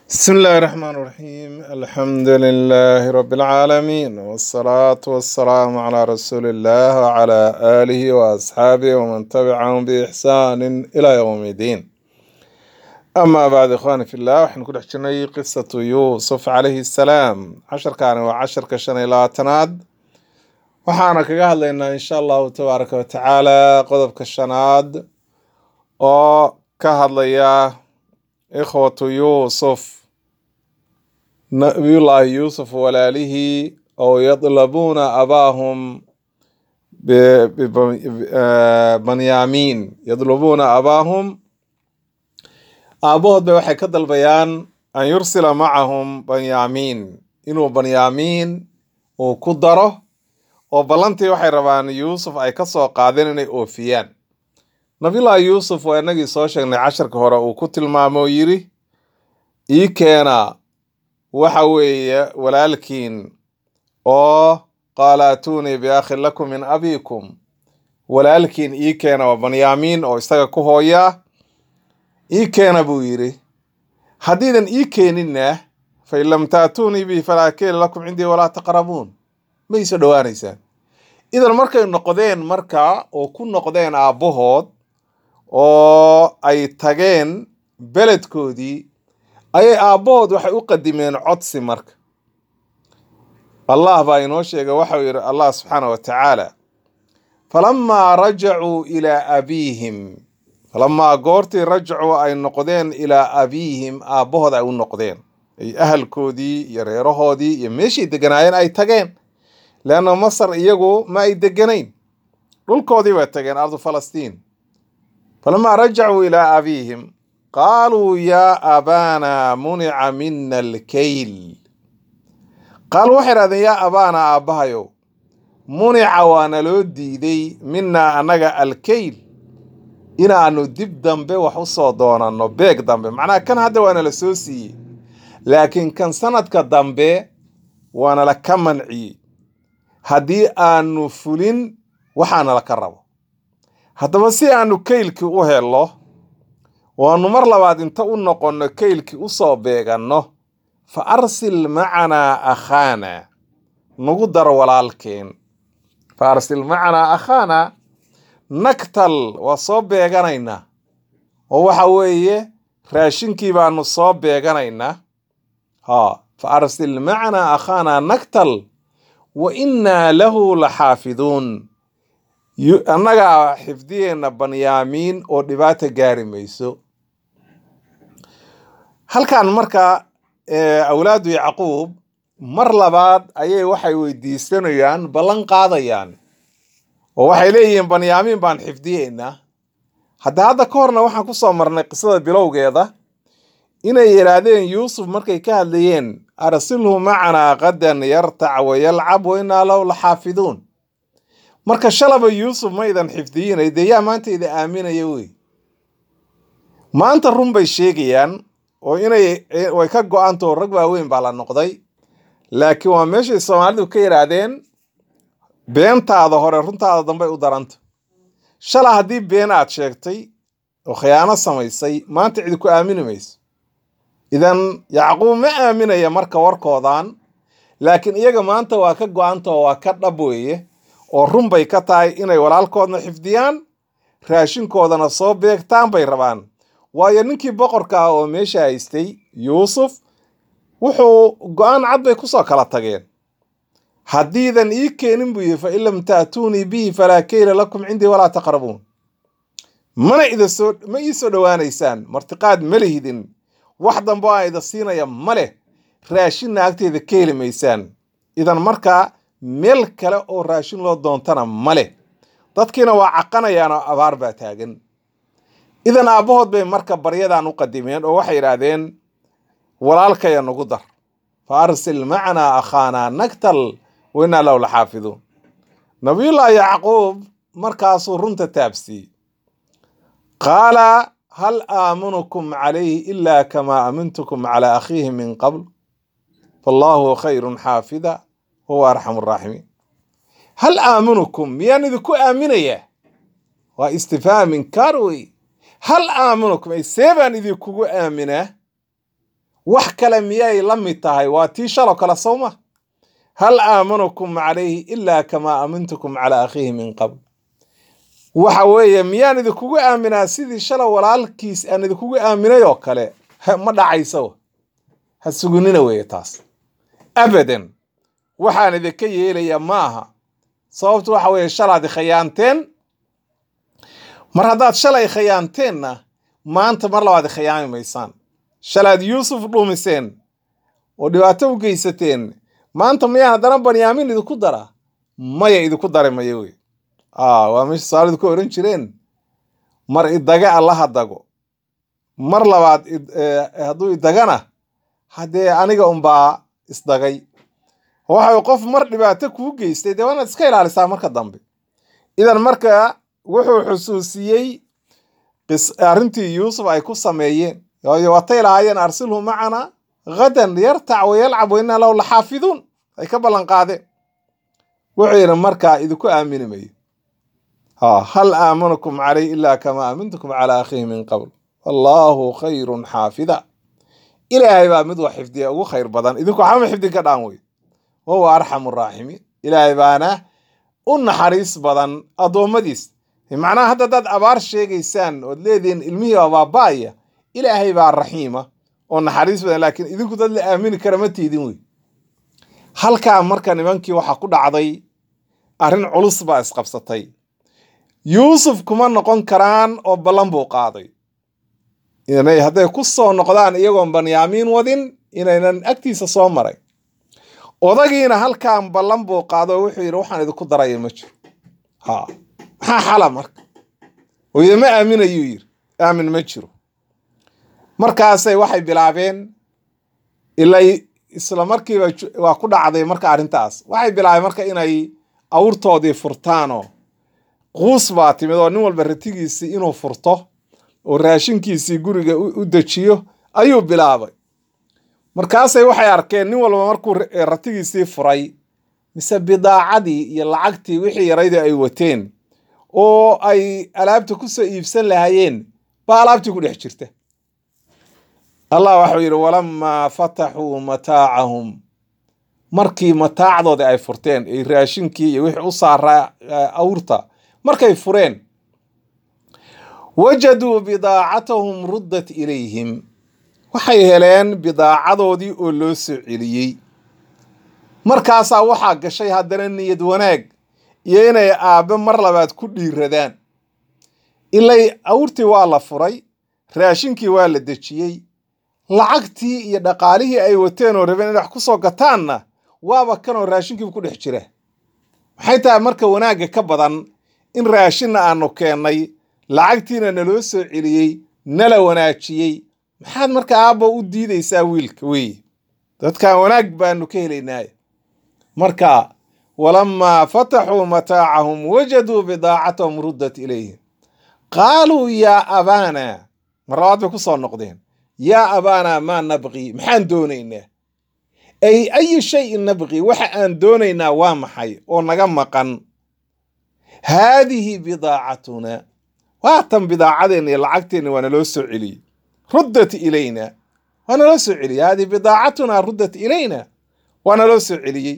بسم الله الرحمن الرحيم الحمد لله رب العالمين والصلاة والسلام على رسول الله وعلى آله وأصحابه ومن تبعهم بإحسان إلى يوم الدين أما بعد إخواني في الله وحن كل حجني قصة يوسف عليه السلام عشر كان وعشر كشن إلى تناد وحانا كقال لنا إن شاء الله تبارك وتعالى قضب كشناد وكهد ليا إخوة يوسف nabiyullaahi yuusuf walaalihii oo yadlabuuna abaahum banyaamiin yadlubuuna abaahum aabahood bay waxay ka dalbayaan an yursila macahum banyaamiin inuu banyaamiin uu ku daro oo ballantii waxay rabaan yuusuf ay ka soo qaadeen inay oofiyaan nabiyullaahi yuusuf waa inagii soo sheegnay casharka hore uu ku tilmaamo oo yidhi ii keena waxa weeye walaalkiin oo qaala atuunii biakhin lakum min abiikum walaalkiin ii keena waa banyaamiin oo isaga ku hooyaa ii keena buu yidhi haddiidan ii keeninna fain lam taatuunii bihi falaa keela lakum cindii walaa taqrabuun ma iisoo dhowaanaysaan idan markay noqdeen marka oo ku noqdeen aabbahood oo ay tageen beledkoodii ayay aabbahood waxay u qadimeen codsi marka allah baa inoo sheegay waxau yidhi allah subxaana wa tacaala falamaa rajacuu ilaa abiihim falamaa goortii rajacuu ay noqdeen ilaa abiihim aabbahood ay u noqdeen ay ahalkoodii iyo reerahoodii iyo meeshii deganaayeen ay tageen leanna masar iyagu ma ay deganayn dhulkoodii bay tageen ardu falastiin falamaa rajacuu ilaa abiihim qaaluu yaa abaana munica mina alkayl qaaluu waxay idhahdeen yaa abaana aabbahayow munica waa naloo diiday minaa annaga alkayl inaannu dib dambe wax u soo doonanno beeg dambe macnaha kan hadda waa nala soo siiyey laakiin kan sanadka dambe waa nala ka manciyey haddii aanu fulin waxaanala ka rabo haddaba si aanu kaylkii u hello waanu mar labaad inta u noqonno kaylkii u soo beeganno fa arsil macanaa akhaana nagu dar walaalkeen fa arsil macanaa akhaana nagtal waa soo beeganaynaa oo waxa weeye raashinkii baanu soo beeganaynaa ha fa arsil macanaa akhaana nagtal wa innaa lahu la xaafiduun annagaa xifdiyeenna banyaamiin oo dhibaata gaari mayso halkan marka awlaadu yacquub mar labaad ayay waxay weydiisanayaan ballan qaadayaan oo waxay leeyihiin banyaamiin baan xifdiyeynaa hadda hadda ka horna waxaan ku soo marnay qisada bilowgeeda inay yidhaahdeen yuusuf markay ka hadlayeen arsilhu macanaa qadan yartac wa yalcab wa innaa lahu la xaafiduun marka shalaba yuusuf ma idan xifdiyinay dee yaa maanta ida aaminaya wey maanta run bay sheegayaan oo inay way ka go-antao rag waaweyn baa la noqday laakiin waa meeshay soomaalidu ka yidhaahdeen beentaada hore runtaada dambey u daranta shala haddii been aad sheegtay oo khiyaano samaysay maanta cidi ku aamini mayso idan yacquub ma aaminaya marka warkoodan laakiin iyaga maanta waa ka go-anta oo waa ka dhab weeye oo run bay ka tahay inay walaalkoodna xifdiyaan raashinkoodana soo beegtaan bay rabaan waayo ninkii boqorka ah oo meesha haystay yuusuf wuxuu go-aan cad bay kusoo kala tageen haddiidan ii keenin buu yihi fa in lam taatuunii bihi falaa keyla lakum cindii walaa taqrabuun mana idasoo ma ii soo dhowaanaysaan martiqaad ma lihidin wax dambe aan ida siinaya ma leh raashinna agteeda ka heli maysaan idan markaa meel kale oo raashin loo doontana ma leh dadkiina waa caqanayaan oo abaar baa taagan idan aabbahood bay marka baryadan u qadimeen oo waxay yidhaahdeen walaalkaya nagu dar fa arsil macanaa akhaanaa nagtal wa innaa lahu la xaafiduun nabiyullaahi yacquub markaasuu runta taabsiiyey qaala hal aamunukum calayhi ilaa kamaa aamintukum calaa akhiihi min qabl fallaahu khayrun xaafida huwa arxamu araaximiin hal aamunukum miyaan idinku aaminayaa waa istifhaam inkaar wey hal aamunukum ay see baan idinkugu aaminaa wax kale miyay la mid tahay waa tii shalo kale sowma hal aamanukum calayhi ilaa kamaa aamintukum calaa akhiihi min qabl waxa weeye miyaan idinkugu aaminaa sidii shala walaalkiis aan idinkugu aaminay oo kale ma dhacayso ha sugunina weeye taas abadan waxaan idinka yeelayaa ma aha sababtu waxa weeye shalaad khayaanteen mar haddaad shalay khayaanteenna maanta mar labaad khayaami maysaan shalaad yuusuf dhuumiseen oo dhibaato u geysateen maanta miyaan haddana banyaamiin idinku daraa maya idinku dari maya wey waa meesha somaalidu ku ohan jireen mar idaga allaha dago mar labaad hadduu idagana haddee aniga unbaa isdagay waxa qof mar dhibaato kuu geystay dee waa inaad iska ilaalisaa marka dambe idan marka wuxuu xusuusiyey arrintii yuusuf ay ku sameeyeen waayo watay lahaayeen arsilhu macana hadan yartac wayalcab wa inaa lahu laxaafiduun ay ka ballan qaadeen wuxuu yidhi markaa idinku aamini mayo hal aamanukum calay ilaa kamaa aamintukum calaa akhiihi min qabl wallaahu khayrun xaafida ilaahay baa mid wax xifdiya ugu khayr badan idinku waxbama xifdin ka dhaan wey wahuwa arxamu raaximiin ilaahay baana u naxariis badan addoommadiis macnaha hadda haddaad abaar sheegaysaan ood leedihiin ilmihii baa baaba'aya ilaahay baa raxiima oo naxariis badan laakiin idinku dad la aamini kara ma tiidin wey halkaa marka nimankii waxaa ku dhacday arrin culus baa isqabsatay yuusuf kuma noqon karaan oo ballan buu qaaday inay hadday ku soo noqdaan iyagoon banyaamiin wadin inaynan agtiisa soo maray odagiina halkaan ballan buu qaado oo wuxuu yidhi waxaan idinku daraya ma jiro ha maxaa xala marka oye ma aaminayuu yidhi aamin ma jiro markaasay waxay bilaabeen ilay isla markiiba waa ku dhacday marka arrintaas waxay bilaabeen marka inay awrtoodii furtaanoo quus baa timid oo nin walba ratigiisii inuu furto oo raashinkiisii guriga u dejiyo ayuu bilaabay markaasay waxay arkeen nin walba markuu ratigiisii furay mise bidaacadii iyo lacagtii wixii yaraydii ay wateen oo ay alaabta ku soo iibsan lahaayeen baa alaabtii ku dhex jirta allah waxau yidhi walamaa fataxuu mataacahum markii mataacdoodii ay furteen ay raashinkii iyo wixii u saaraa awrta markay fureen wajaduu bidaacatahum ruddat ilayhim waxay heleen bidaacadoodii oo loo soo celiyey markaasaa waxaa gashay haddana niyad wanaag iyo inay aabbe mar labaad ku dhiiradaan ilay awrtii waa la furay raashinkii waa la dejiyey lacagtii iyo dhaqaalihii ay wateen oo rabeen inay wax ku soo gataanna waaba kanoo raashinkiiba ku dhex jira maxay tahay marka wanaagga ka badan in raashinna aanu keennay lacagtiina naloo soo celiyey nala wanaajiyey maxaad marka aabba u diidaysaa wiilka weeye dadkan wanaag baanu ka helaynaaye marka walamaa fataxuu mataacahum wajaduu bidaacatahum ruddat ilayhim qaaluu yaa abaana mar labaad bay ku soo noqdeen yaa abaana maa nabqii maxaan doonaynaa ay ayi shayin nabqii waxa aan doonaynaa waa maxay oo naga maqan haadihi bidaacatuna waatan bidaacadeenna iyo lacagteenna waa naloo soo celiyey ruddat ilayna waa naloo soo celiyey haadihi bidaacatuna ruddat ilayna waa naloo soo celiyey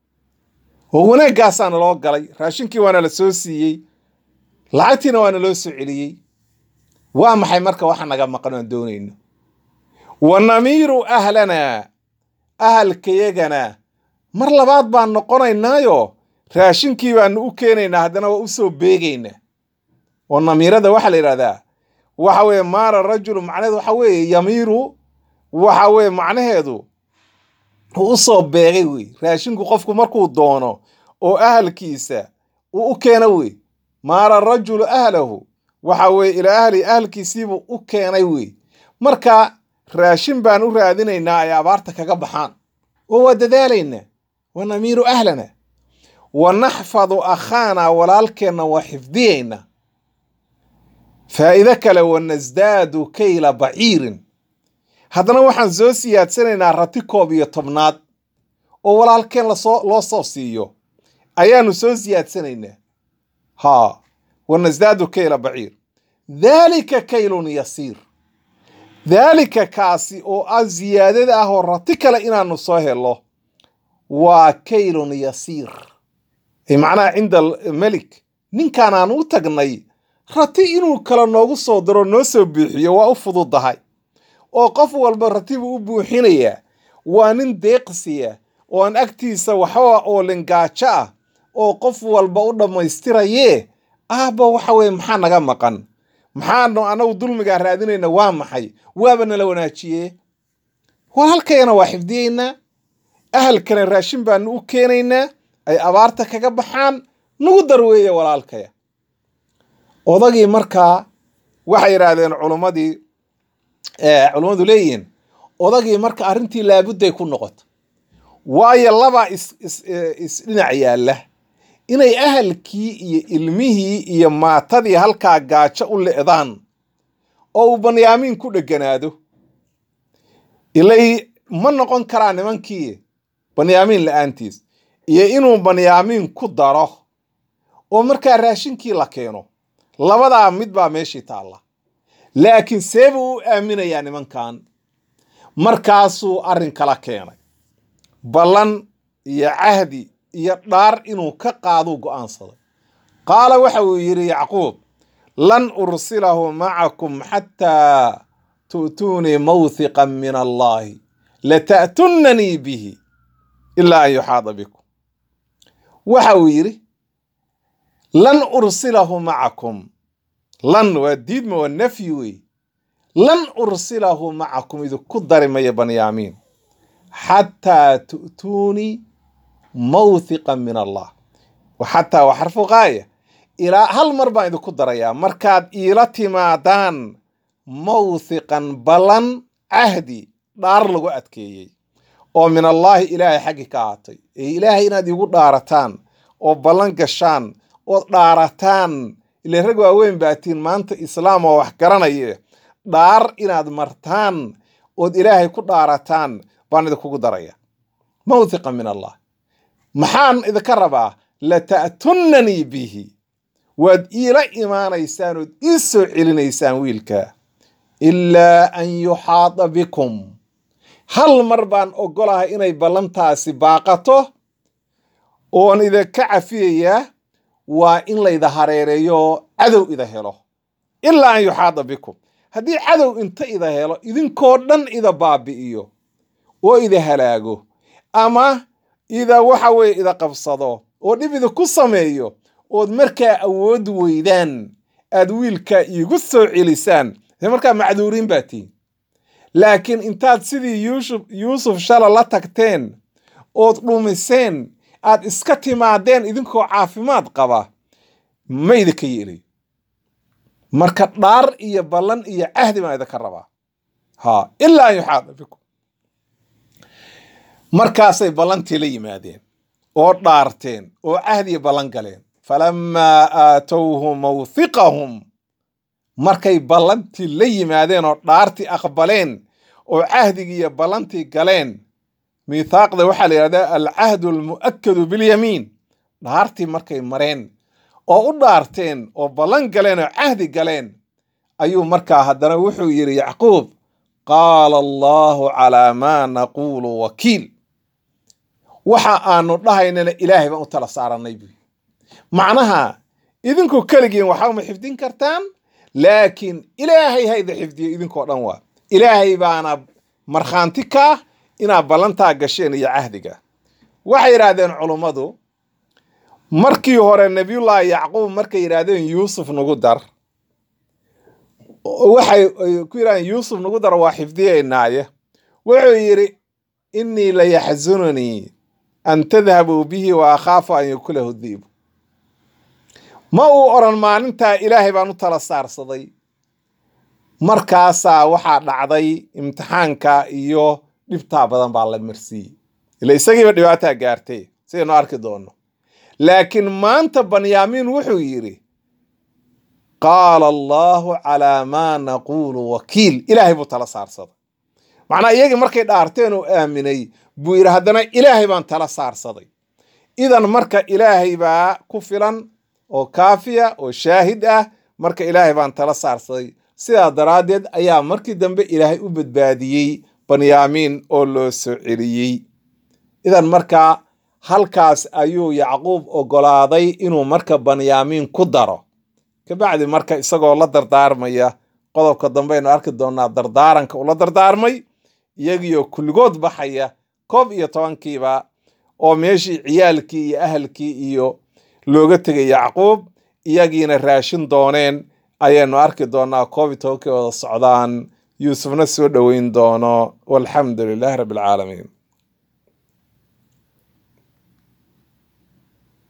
oo wanaaggaasaa naloo galay raashinkii waa nala soo siiyey lacagtiina waa naloo soo celiyey waa maxay marka waxa naga maqan aan doonayno wa namiiru ahlanaa ahalkayagana mar labaad baan noqonaynaayo raashinkii baanu u keenaynaa haddana waa u soo beegaynaa oo namiirada waxaa la yidhahdaa waxa weeye maara rajulu macnaheedu waxa weeye yamiiru waxa weeye macnaheedu uu u soo beegay wey raashinku qofku markuu doono oo ahalkiisa uu u keeno wey maara rajulu ahlahu waxa weeye ilaa ahli ahalkiisiibuu u keenay wey marka raashin baan u raadinaynaa ay abaarta kaga baxaan oo waa dadaalaynaa wa namiiru ahlana wa naxfadu akhaana walaalkeenna waa xifdiyaynaa faa'iide kale wa nasdaadu kayla baciirin haddana waxaan soo siyaadsanaynaa rati koob iyo tobnaad oo walaalkeen lasoo loo soo siiyo ayaanu soo siyaadsanaynaa haa wa nasdaadu kayla baciir daalika kaylun yasiir daalika kaasi oo ah ziyaadada ah oo rati kale inaanu soo helo waa kaylun yasiir macnaha cinda melik ninkaan aan u tagnay rati inuu kale noogu soo diro noo soo buuxiyo waa u fududahay oo qof walba ratibuu u buuxinayaa waa nin deeqsiya oo aan agtiisa waxba oo lingaajo ah oo qof walba u dhammaystirayee aabba waxa weye maxaa naga maqan maxaanu anagu dulmigaa raadinayna waa maxay waaba nala wanaajiye walaalkayana waa xifdiyeynaa ahalkana raashin baanu u keenaynaa ay abaarta kaga baxaan nagu darweeye walaalkaya odagii markaa waxay yidhaahdeen culummadii culummadu leeyihiin odagii marka arrintii laabudday ku noqoto waayo labaa isdhinac yaalla inay ahalkii iyo ilmihii iyo maatadii halkaa gaajo u le'daan oo uu banyaamiin ku dheganaado ilay ma noqon karaa nimankii banyaamiin la'aantiis iyo inuu banyaamiin ku daro oo markaa raashinkii la keeno labadaa mid baa meeshii taalla laakiin seebuu u aaminayaa nimankan markaasuu arrin kala keenay ballan iyo cahdi iyo dhaar inuu ka qaaduu go'aansaday qaala waxa uu yidhi yacquub lan ursilahu macakum xataa tu'tuunii mawthiqan min allaahi lata'tunnanii bihi ilaa an yuxaada bikum waxa uu yidhi lan ursilahu macakum lan waa diidma waa nafyi wey lan ursilahu macakum idinku dari maya banyaamiin xataa tu'tuunii mawthiqan min allah xataa waa xarfu qaaya ilaa hal mar baan idinku darayaa markaad iila timaadaan mawthiqan ballan cahdi dhaar lagu adkeeyey oo min allaahi ilaahay xaggi ka ahaatay ee ilaahay inaad iigu dhaarataan oo ballan gashaan ood dhaarataan ile rag waaweyn baatiin maanta islaam oo wax garanaye dhaar inaad martaan ood ilaahay ku dhaarataan baan idinkugu daraya mawthiqan min allah maxaan idinka rabaa lata'tunnanii bihi waad iila imaanaysaan ood ii soo celinaysaan wiilka ilaa an yuxaada bikum hal mar baan oggolahay inay ballantaasi baaqato oon idinka cafiyayaa waa in layda hareereeyo cadow ida helo ilaa an yuxaada bikum haddii cadow inta ida helo idinkoo dhan ida baabi'iyo oo ida halaago ama ida waxa weye ida qabsado oo dhib idinku sameeyo ood markaa awood weydaan aad wiilka iigu soo celisaan dee markaa macduuriin baa tihin laakiin intaad sidii yuusuf yuusuf shala la tagteen ood dhumiseen aad iska timaadeen idinkoo caafimaad qaba ma idinka yeelayo marka dhaar iyo ballan iyo cahdi baan idinka rabaa ha ilaa an yuxaada bikum markaasay ballantii la yimaadeen oo dhaarteen oo cahdiya ballan galeen falammaa aatowhu mawthiqahum markay ballantii la yimaadeen oo dhaartii aqbaleen oo cahdigii iyo ballantii galeen miithaaqda waxaa la yidhahdaa alcahdu almu'akadu bilyamiin dhaartii markay mareen oo u dhaarteen oo ballan galeen oo cahdi galeen ayuu markaa haddana wuxuu yidhi yacquub qaala allaahu calaa maa naquulu wakiil waxa aanu dhahaynana ilaahay baan u tala saarannay buy macnaha idinku keligiin waxba ma xifdin kartaan laakiin ilaahay hayda xifdiyo idinkoo dhan waa ilaahay baana markhaanti kaa inaad ballantaa gasheen iyo cahdiga waxay yidhaahdeen culummadu markii hore nebiyullaahi yacquub markay yidhaahdeen yuusuf nagu dar waxay ku yidhahdeen yuusuf nagu dar waa xifdiyaynaaye wuxuu yidhi innii la yaxsununii an tadhabuu bihi wa akhaafu an yakulahu diibu ma uu odhan maalintaa ilaahay baan u tala saarsaday markaasaa waxaa dhacday imtixaanka iyo dhibtaa badan baa la marsiiyey ila isagiiba dhibaataa gaartay sidaynu arki doonno laakiin maanta banyaamiin wuxuu yidhi qaala allaahu calaa maa naquulu wakiil ilaahay buu tala saarsaday macnaa iyagii markay dhaarteen oo aaminay buu yidhi haddana ilaahay baan tala saarsaday idan marka ilaahay baa ku filan oo kaafiya oo shaahid ah marka ilaahay baan tala saarsaday sidaa daraaddeed ayaa markii dambe ilaahay u badbaadiyey banyaamiin oo loo soo celiyey idan markaa halkaas ayuu yacquub oggolaaday inuu marka banyaamiin ku daro kabacdi marka isagoo la dardaarmaya qodobka dambeaynu arki doonaa dardaaranka ula dardaarmay iyagiioo kulligood baxaya koob iyo tobankiiba oo meeshii ciyaalkii iyo ahalkii iyo looga tegay yacquub iyagiina raashin dooneen ayaanu arki doonaa koob iyo tobankii wada socdaan yuusufna soo dhoweyn doono walxamdu lilaahi rabbi alcaalamiin